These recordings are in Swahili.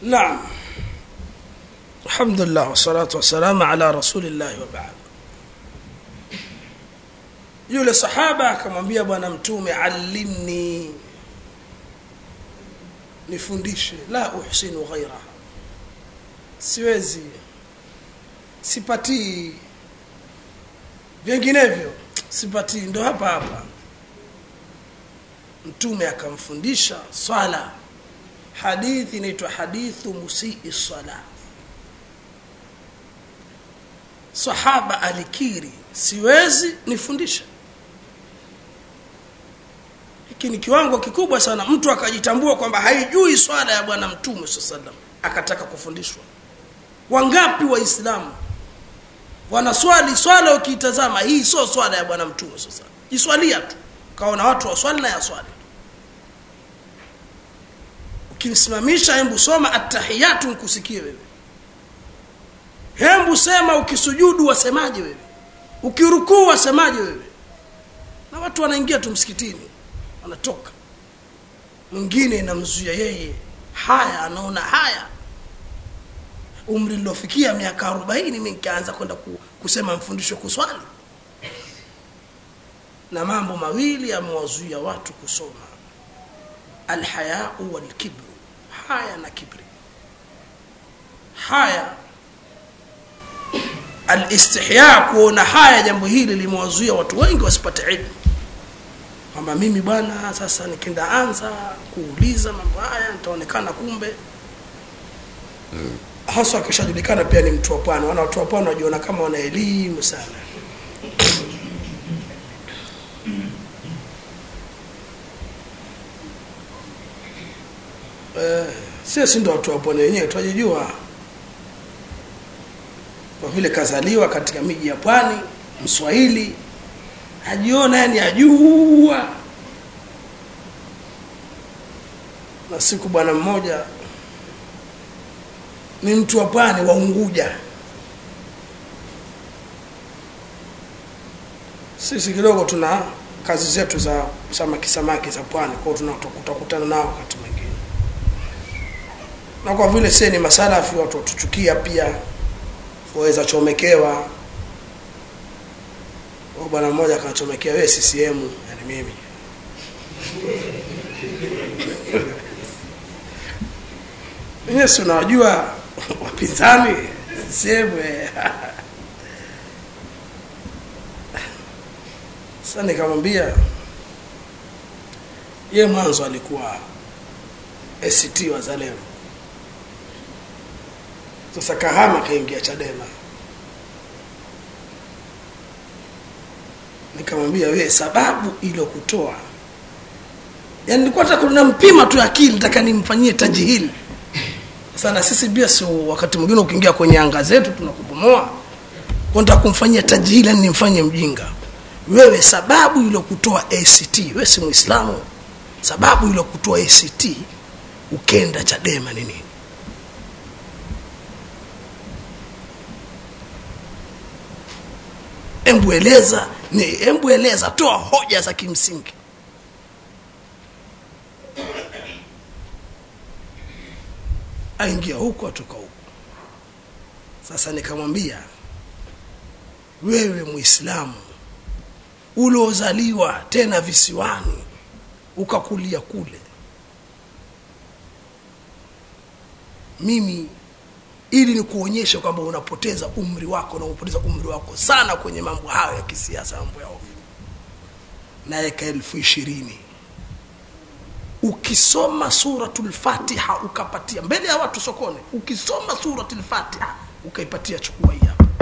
naam alhamdulillah wassalatu wassalamu ala rasulillahi wa baad yule sahaba akamwambia bwana mtume allimni nifundishe la uhsinu ghairaha siwezi sipatii vinginevyo sipatii ndo hapa hapa mtume akamfundisha swala hadithi inaitwa hadithu musii sala sahaba alikiri siwezi nifundisha hiki ni kiwango kikubwa sana mtu akajitambua kwamba haijui swala ya bwana mtume saa salam akataka kufundishwa wangapi waislamu wanaswali swala ukiitazama hii sio swala ya bwana mtume sasa jiswalia tu kaona watu waswali na yaswali ukimsimamisha hembu soma attahiyatu nkusikie wewe hembu sema ukisujudu wasemaje wewe ukirukuu wasemaje wewe na watu wanaingia tu msikitini wanatoka mwingine inamzuia yeye haya anaona haya umri lilofikia miaka arobaini mi nikaanza kwenda ku, kusema mfundisho kuswali na mambo mawili yamewazuia watu kusoma alhayau walkibru haya na kibri haya alistihya kuona haya jambo hili limewazuia watu wengi wasipate ilmu kwamba mimi bwana sasa nikienda anza kuuliza mambo haya nitaonekana kumbe mm. haswa akishajulikana pia ni mtu wa pwani wana watu wa pwani wajiona kama wana elimu sana eh, sisi ndo watu wa pwani wenyewe twajijua kwa vile kazaliwa katika miji ya pwani mswahili ajiona yani ajua na siku bwana mmoja ni mtu wa pwani wa unguja sisi kidogo tuna kazi zetu za samaki samaki za pwani kwao tutakutana nao wakati mwingine na kwa vile sie ni masalafi watu watuchukia pia waweza chomekewa bwana mmoja akanachomekea wewe CCM yani mimi Yesu unawajua wapinzani CCM sasa nikamwambia ye mwanzo alikuwa ACT Wazalendo sasa kahama kaingia Chadema nikamwambia wewe sababu iliyokutoa yani nilikuwa nataka nampima tu akili nataka nimfanyie tajihili sana sisi pia sio wakati mwingine ukiingia kwenye anga zetu tunakubomoa nataka kumfanyia tajihili yani nimfanye mjinga wewe sababu iliyokutoa ACT wewe si muislamu sababu iliyokutoa ACT ukenda Chadema ni nini embu eleza ni embu eleza toa hoja za kimsingi aingia huko atoka huko sasa nikamwambia wewe muislamu uliozaliwa tena visiwani ukakulia kule mimi ili ni kuonyesha kwamba unapoteza umri wako na unapoteza umri wako sana kwenye mambo hayo ya kisiasa mambo ya ovyo naweka elfu ishirini ukisoma suratul fatiha ukapatia mbele ya watu sokoni ukisoma suratul fatiha ukaipatia chukua hii hapa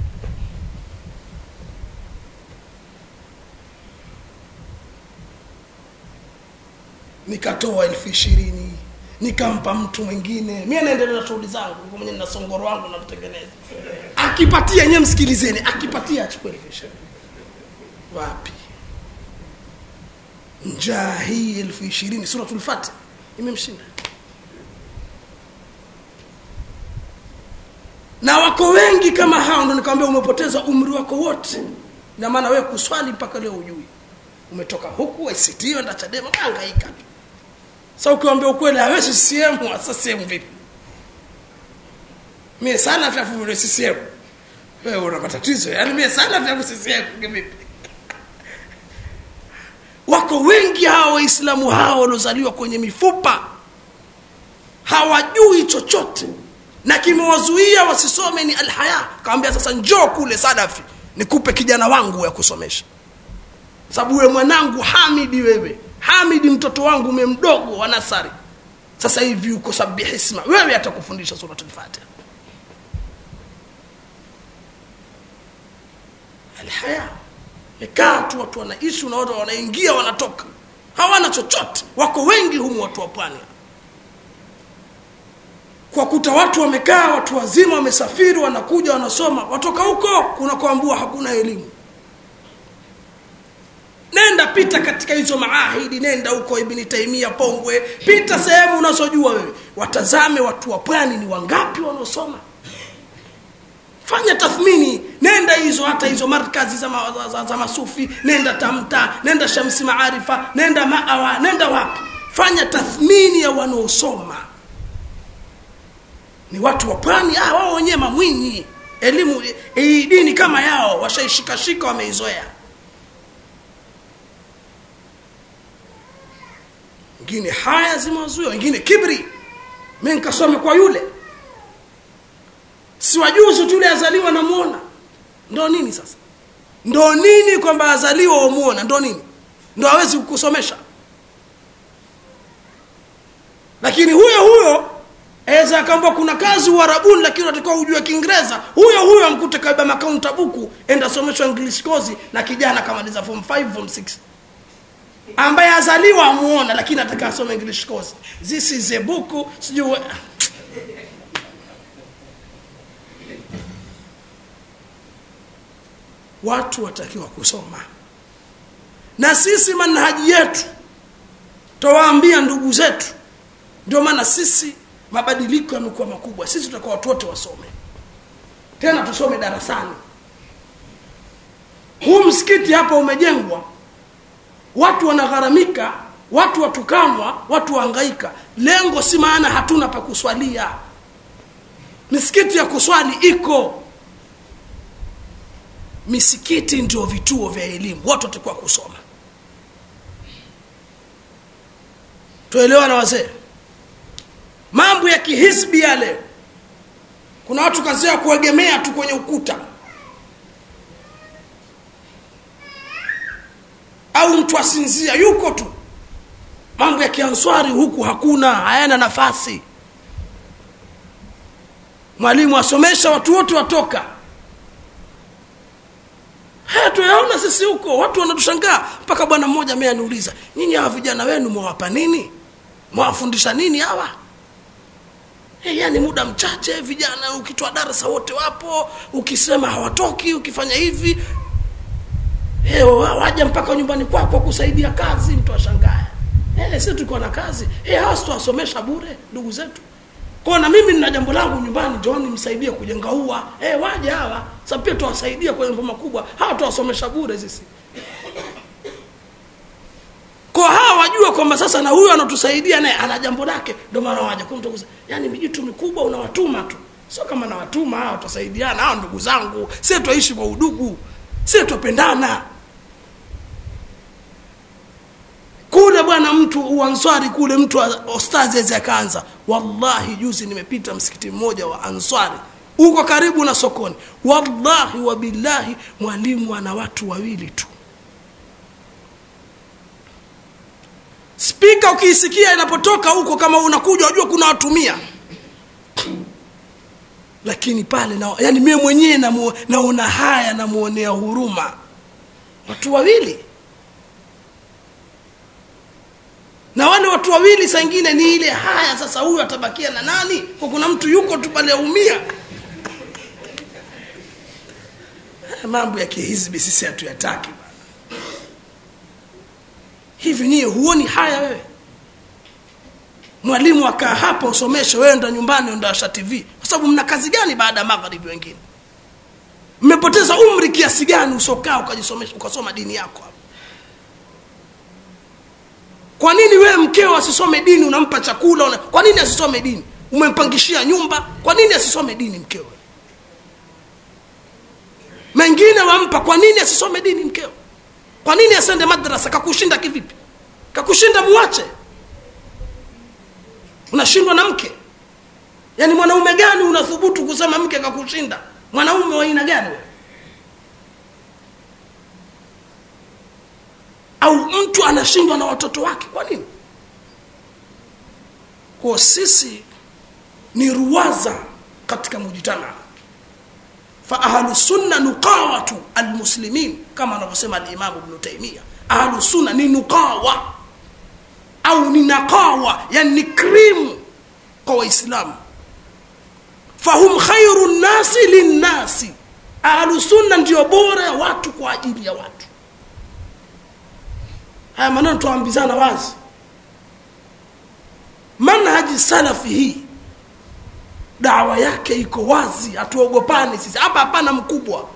nikatoa elfu ishirini nikampa mtu mwingine mi naendelea na shughuli zangu niko mwenyewe na songoro wangu namtengeneza akipatia nyewe msikilizeni akipatia achukue elfu ishirini wapi njaa hii elfu ishirini suratul fatiha imemshinda na wako wengi kama hao ndo nikamwambia umepoteza umri wako wote na maana wewe kuswali mpaka leo ujui umetoka huku ACT enda Chadema hangaika tu sasa ukiwaambia ukweli hawezi CCM sasa CCM vipi mie sana vya vile CCM wewe una matatizo yani mie sana vya CCM kivipi wako wengi hawa waislamu hawa waliozaliwa kwenye mifupa hawajui chochote na kimewazuia wasisome ni alhaya kawambia sasa njoo kule sadafi nikupe kijana wangu ya kusomesha sababu wewe mwanangu hamidi wewe hamidi mtoto wangu umemdogo wa nasari sasa hivi uko sabihisma wewe atakufundisha suratul fatiha alhaya mekaa tu watu wanaishi unaona wanaingia wanatoka hawana chochote wako wengi humu watu wa pwani kwa kuta watu wamekaa watu wazima wamesafiri wanakuja wanasoma watoka huko kunakoambua hakuna elimu nenda pita katika hizo maahidi nenda huko ibni taimia pongwe pita sehemu unazojua wewe watazame watu wa pwani ni wangapi wanaosoma fanya tathmini nenda hizo hata hizo markazi za, ma, za, za, za masufi nenda tamta nenda shamsi maarifa nenda maawa nenda wapi fanya tathmini ya wanaosoma ni watu wa pwani ah, wao wenyewe mamwinyi elimu hii dini kama yao washaishikashika wameizoea wengine haya zimewazuia wengine kibri mi nikasome kwa yule si wajuzi tu yule azaliwa namuona ndo nini sasa ndo nini kwamba azaliwa wamuona ndo nini ndo hawezi kukusomesha lakini huyo huyo aweza akaamba kuna kazi uharabuni lakini unatakiwa ujue kiingereza huyo huyo amkute kabeba makaunta buku enda someshwa english kozi na kijana kamaliza form 5 form 6 ambaye azaliwa amuona lakini ataka asome english course this is a book sijui watu watakiwa kusoma na sisi manhaji yetu tawaambia ndugu zetu ndio maana sisi mabadiliko yamekuwa makubwa sisi tutakuwa watu wote wasome tena tusome darasani huu msikiti hapa umejengwa watu wanagharamika watu watukanwa watu wahangaika lengo si maana hatuna pa kuswalia misikiti ya kuswali iko misikiti ndio vituo vya elimu watu watakuwa kusoma tuelewa na wazee mambo ya kihisbi yale kuna watu kazi ya kuegemea tu kwenye ukuta au mtu asinzia yuko tu mambo ya kianswari huku hakuna hayana nafasi mwalimu asomesha watu wote watoka haya tuyaona sisi huko watu wanatushangaa mpaka bwana mmoja mie aniuliza nyinyi hawa vijana wenu mwawapa nini mwawafundisha nini hawa hey, yani muda mchache vijana ukitoa darasa wote wapo ukisema hawatoki ukifanya hivi hey, waja mpaka nyumbani kwako kusaidia kazi mtu ashangaya hey, si tuko na kazi hey, hawa situwasomesha bure ndugu zetu kwao na mimi nina jambo langu nyumbani njooni msaidie kujenga ua hey, waje hawa sa pia tuwasaidia kwenye mambo makubwa hawa tuwasomesha bure sisi kwa hawa wajua kwamba sasa na huyu anatusaidia naye ana jambo lake ndio maana waja kwa mtu yani mijitu mikubwa unawatuma tu sio kama nawatuma hawa tutasaidiana hawa ndugu zangu sie twaishi kwa udugu sie twapendana kule bwana mtu uanswari kule mtu ostazi akaanza wallahi juzi nimepita msikiti mmoja wa answari uko karibu na sokoni wallahi wabillahi mwalimu ana watu wawili tu spika ukiisikia inapotoka huko kama unakuja wajua kuna watumia lakini pale na, yani mie mwenyewe naona haya namwonea huruma watu wawili na wale watu wawili saa ingine ni ile haya sasa huyu atabakia na nani kwa kuna mtu yuko tu pale aumia mambo ya kihizbi sisi hatuyataki hivi niye huoni haya wewe mwalimu akaa hapa usomeshe wewe enda nyumbani enda tv kwa sababu mna kazi gani baada ya magharibi wengine mmepoteza umri kiasi gani usokaa ukajisomesha ukasoma dini yako hapa kwa nini wewe mkeo asisome dini unampa chakula una... kwa nini asisome dini umempangishia nyumba kwa nini asisome dini mkewe mengine wampa kwa nini asisome dini mkewe kwa nini asende madrasa kakushinda kivipi kakushinda muache unashindwa na mke yaani mwanaume gani unathubutu kusema mke kakushinda mwanaume wa aina gani wewe au mtu anashindwa na watoto wake kwa nini kwa sisi ni ruwaza katika mujtamaa fa ahlu sunna nuqawatu almuslimin kama anavyosema alimamu ibnu taimia ahlu sunna ni nuqawa au ni naqawa yani ni krimu kwa waislamu fahum khairu nnasi linnasi ahlu sunna ndio bora ya watu kwa ajili ya watu haya maneno tuambizana wazi manhaji salafi hii dawa yake iko wazi hatuogopani sisi hapa hapana mkubwa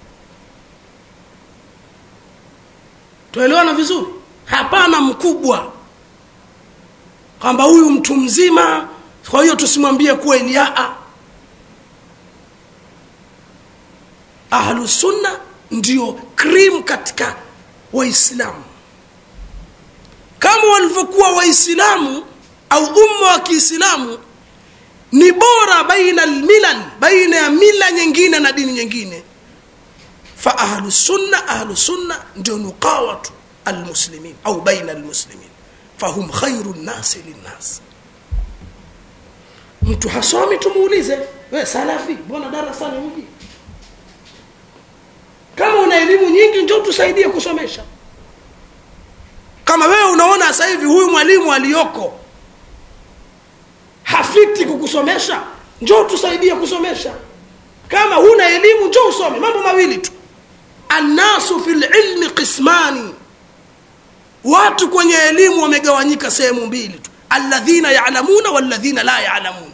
tuelewana vizuri hapana mkubwa kwamba huyu mtu mzima kwa hiyo tusimwambie kweli aa ahlusunna ndio krim katika waislamu kama walivyokuwa waislamu au umma wa kiislamu ni bora baina almilal baina ya mila nyingine na dini nyingine fa ahlu sunna ahlu sunna ndio nuqawatu almuslimin au baina almuslimin fahum khairu nnasi linnas mtu hasomi tumuulize we salafi mbona darasani uji kama una elimu nyingi njo tusaidie kusomesha kama wewe unaona sasa hivi huyu mwalimu aliyoko hafiti kukusomesha njoo tusaidie kusomesha kama huna elimu njoo usome mambo mawili tu annasu fi lilmi qismani watu kwenye elimu wamegawanyika sehemu mbili tu alladhina yalamuna walladhina la yalamun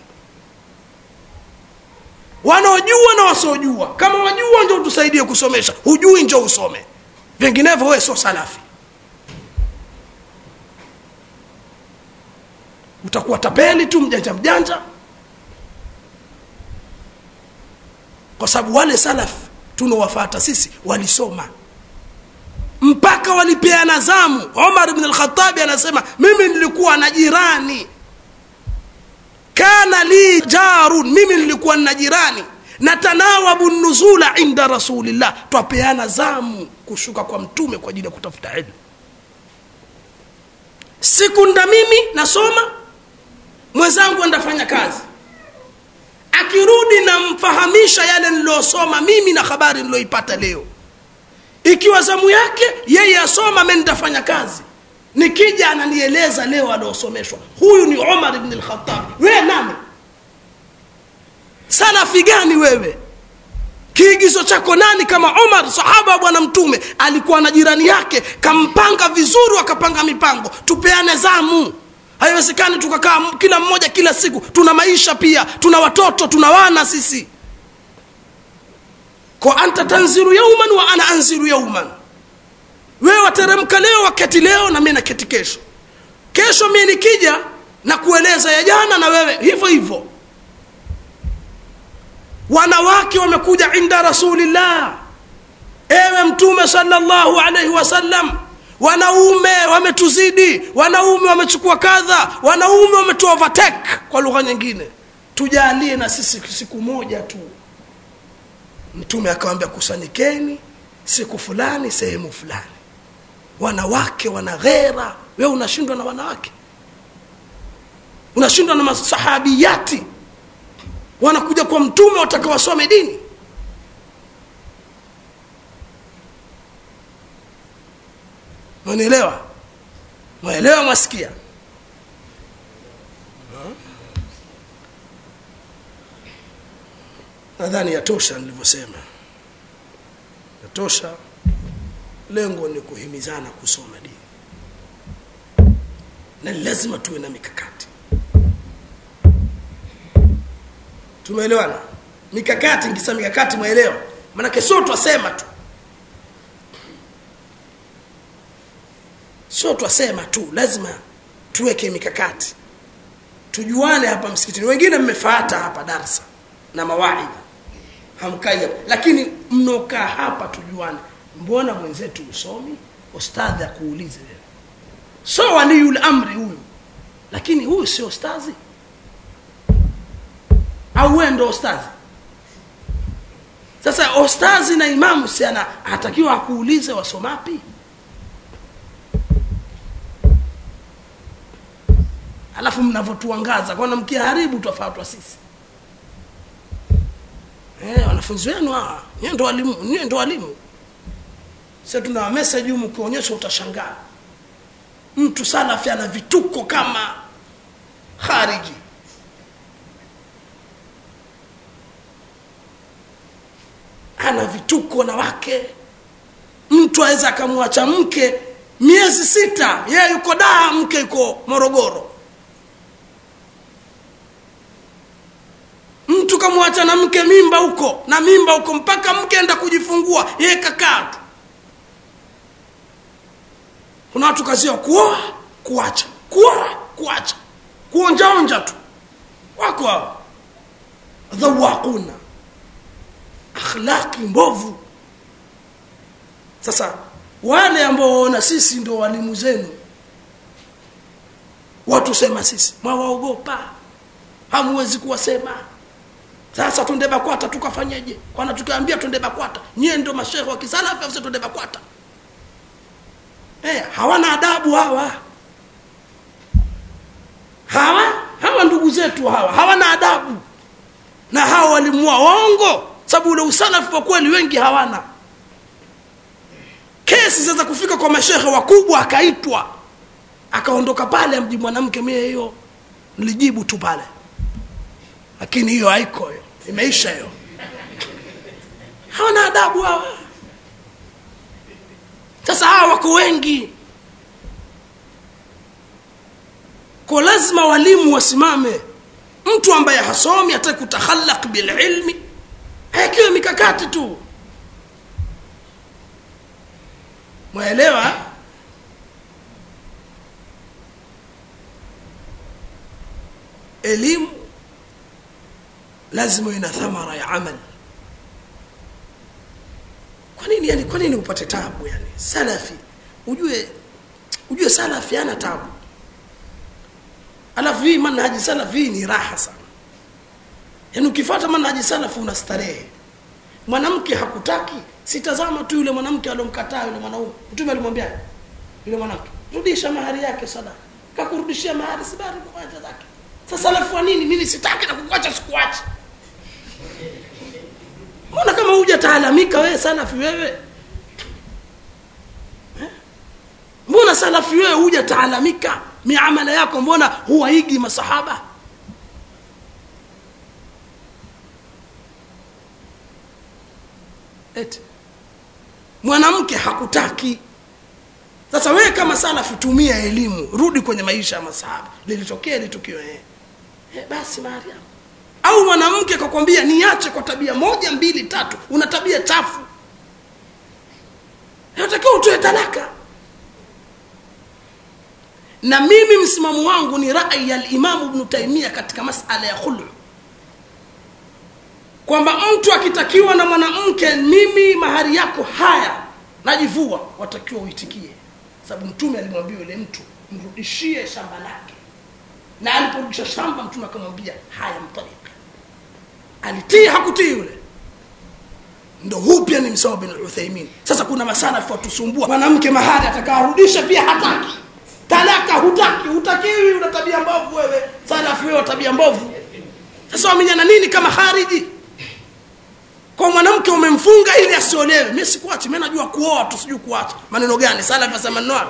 wanaojua na wasiojua kama wajua njo tusaidie kusomesha hujui njo usome vinginevyo wewe sio salafi utakuwa tapeli tu mjanja mjanja kwa sababu wale salaf tunawafata sisi walisoma mpaka walipeana zamu omar bn alkhatabi anasema mimi nilikuwa na jirani kana li jarun mimi nilikuwa na jirani natanawabu nuzula inda rasulillah twapeana zamu kushuka kwa mtume kwa ajili ya kutafuta ilmu siku nda mimi nasoma mwenzangu andafanya kazi akirudi namfahamisha yale niliyosoma mimi na habari niliyoipata leo ikiwa zamu yake yeye asoma me nitafanya kazi nikija ananieleza leo aliosomeshwa huyu ni umar bni lkhatab wewe nani salafi gani wewe kiigizo chako nani kama umar sahaba wa bwana mtume alikuwa na jirani yake kampanga vizuri wakapanga mipango tupeane zamu haiwezekani tukakaa kila mmoja kila siku tuna maisha pia tuna watoto tuna wana sisi kwa anta tanziru yauman wa ana anziru yauman wewe wateremka leo waketi leo na mi naketi kesho kesho mi nikija na kueleza ya jana na wewe hivyo hivyo wanawake wamekuja inda rasulillah ewe mtume salllahu alaihi wasallam wanaume wametuzidi wanaume wamechukua kadha wanaume wametu overtake kwa lugha nyingine tujalie na sisi siku moja tu mtume akawambia kusanyikeni siku fulani sehemu fulani wanawake wana ghera wewe unashindwa na wanawake unashindwa na masahabiyati wanakuja kwa mtume wataka wasome dini mwanielewa mwaelewa mwasikia nadhani yatosha nilivyosema yatosha lengo ni kuhimizana kusoma dini na lazima tuwe na mikakati tumeelewana mikakati nkisa mikakati mwaelewa maanake sio twasema tu sio twasema tu lazima tuweke mikakati tujuane hapa msikitini wengine mmefata hapa darsa na mawaidha hamkai hapa lakini mnokaa hapa tujuane mbona mwenzetu usomi ustadhi akuulize wewe so waliyul amri huyu lakini huyu sio ustazi au wewe ndo ustazi sasa ustazi na imamu si ana atakiwa akuulize wasomapi alafu mnavyotuangaza kwana mkiharibu twafatwa sisi eh, wanafunzi wenu hawa nyewe ndo walimu nyewe ndo walimu sasa tuna message humu ukionyesha utashangaa mtu salafi ana vituko kama khariji ana vituko na wake mtu aweza akamwacha mke miezi sita yeye yuko daa mke yuko morogoro mtu kamwacha na mke mimba huko na mimba huko mpaka mke enda kujifungua yeye kakaa tu kuna watu kazi yao kuoa kuacha kuoa kuacha kuonjaonja tu wako hao dhawaquna akhlaqi mbovu sasa wale ambao waona sisi ndio walimu zenu watu sema sisi mwawaogopa hamwezi kuwasema sasa twende bakwata tukafanyeje kwana tukiambia twende bakwata nyie ndio mashehe wa kisalafi afisa twende bakwata eh hawana adabu hawa hawa hawa ndugu zetu hawa hawana adabu na hawa walimu wao waongo sababu ule usalafi kwa kweli wengi hawana kesi zaweza kufika kwa mashehe wakubwa akaitwa akaondoka pale amji mwanamke mie hiyo nilijibu tu pale lakini hiyo haiko hiyo imeisha hiyo hawana adabu hawa sasa hawa wako wengi kwa lazima walimu wasimame mtu ambaye hasomi hataki kutakhallaq bililmi hayakiwe mikakati tu mwaelewa elimu lazima ina thamara ya amal kwa nini yani kwa nini upate tabu yani salafi ujue ujue salafi ana tabu alafu hii manhaji salafi ni raha sana yaani ukifuata manhaji salafi una starehe mwanamke hakutaki sitazama tu yule mwanamke alomkataa yule mwanaume mtume alimwambia yule mwanamke rudisha mahari yake sadaka kakurudishia mahari sibari kuacha zake sasa alafu wa nini mimi sitaki na kukuacha sikuacha mbona kama huja taalamika wewe salafi wewe eh? mbona salafi wewe huja taalamika miamala yako mbona huwaigi masahaba eti mwanamke hakutaki sasa wewe kama salafi tumia elimu rudi kwenye maisha ya masahaba lilitokea litukio eh. eh, basi mariam au mwanamke akakwambia niache kwa tabia moja mbili tatu una tabia chafu natakiwa utoe talaka na mimi msimamo wangu ni rai ya limamu bnu taimia katika masala ya khulu kwamba mtu akitakiwa na mwanamke mimi mahari yako haya najivua watakiwa uitikie sababu mtume alimwambia yule mtu mrudishie shamba lake na aliporudisha shamba mtume akamwambia haya mtalika alitii hakutii yule ndo huu pia ni msawa bin uthaimin sasa kuna masalafu watusumbua mwanamke mahali atakaarudisha pia hataki talaka hutaki hutakiwi una tabia mbovu wewe salafu wewe tabia mbovu sasa wamenyana nini kama khariji kwa mwanamke umemfunga ili asiolewe mi sikuachi mi najua kuoa tu sijui kuacha maneno gani salafu asema neno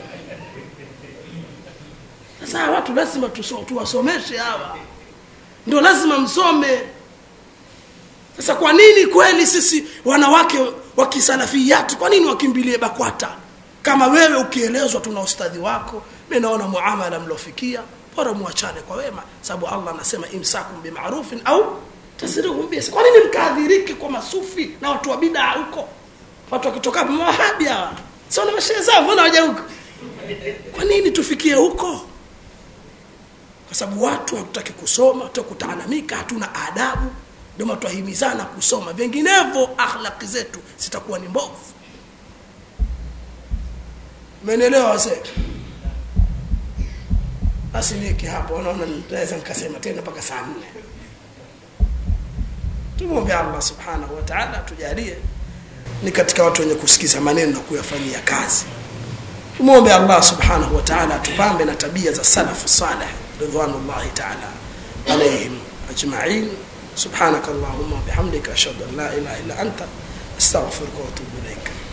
sasa watu lazima tuwasomeshe hawa ndio lazima msome sasa kwa nini kweli sisi wanawake wa kisalafiyati kwa nini wakimbilie bakwata kama wewe ukielezwa tuna ustadhi wako mi naona muamala mliofikia bora muachane kwa wema sababu allah anasema imsakum bimarufin au tasrihum bisa kwa nini mkaadhiriki kwa masufi na watu wa bidaa huko watu wakitoka mawahabi hawa sio na mashehe zao mbona waja huko kwa nini tufikie huko kwa kwa sababu watu hatutaki kusoma tutaki kutaalamika hatuna adabu ndio maana twahimizana kusoma vinginevyo akhlaqi zetu zitakuwa ni mbovu umeelewa wazee basi niki hapo naona naweza nikasema tena mpaka saa nne tumwombe allah subhanahu wa taala tujalie ni katika watu wenye kusikiza maneno na kuyafanyia kazi tumwombe allah subhanahu wa taala atupambe na tabia za salafu saleh ridwanullahi taala alaihim ajmain سبحانك اللهم وبحمدك أشهد أن لا إله إلا أنت أستغفرك وأتوب إليك